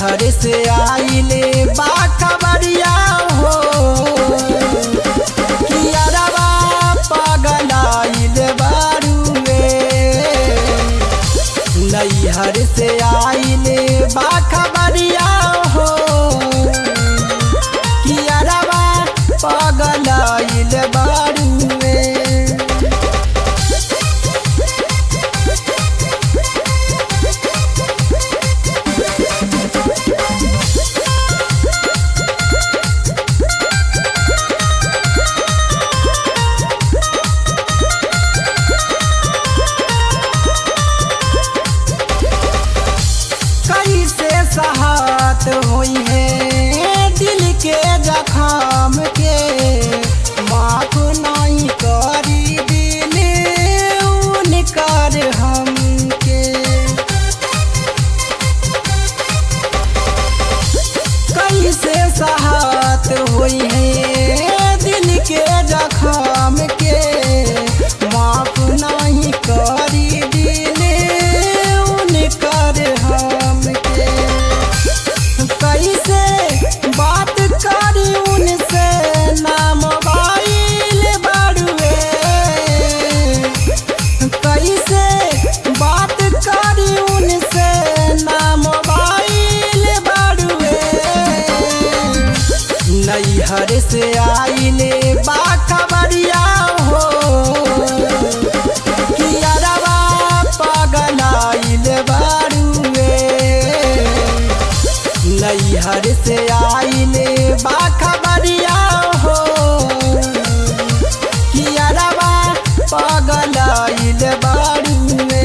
नैहर से आइले बा खबरिया हो कियरवा पगलाइल बारुए नैहर से आइले बा खबरिया हो कियरवा पगलाइल बारुए कैसे सहात हुई है दिल के जखम के माफ नहीं करी दिल उनकर हमके कैसे सहात हुई है दिल के जखम के माफ नहीं करी दिल उनकर हमके कैसे बात करी उनसे नाम बाइल बड़ुए कैसे बात करी उनसे नाम बाइल बड़ुए नैहर से आइले बा खबरिया हो कियरवा पगलाइल बारुए नैहर से आइले बा खबरिया हो कियरवा पगलाइल बारुए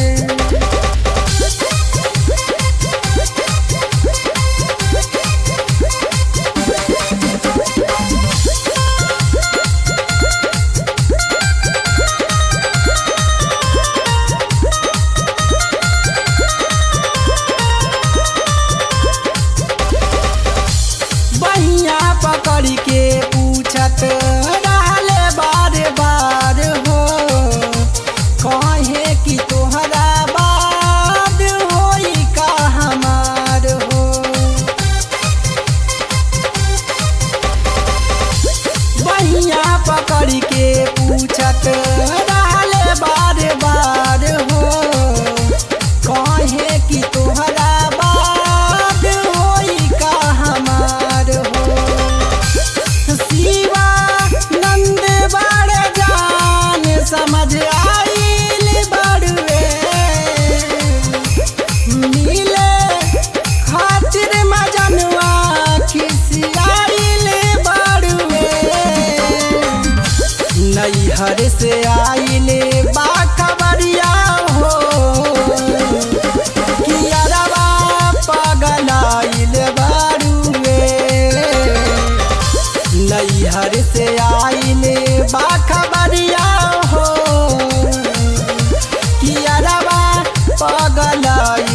बहिया पकड़ के पूछत रहले बार बार हो कहे कि तोहरा बाद होई का हमार हो बहिया पकड़ के पूछत रहले बार बार हो कहे कि तोहरा बाद होई का हमार हो शिवा नंद बड़ जान समझ आइल बड़ुए मिले खातिर मजनुआ खिसियाइल बड़ुए नैहर से आइले बा खबरिया हो कियरवा पगलाइल बारुए नैहर से आइले बा खबरिया हो कियरवा पगलाइल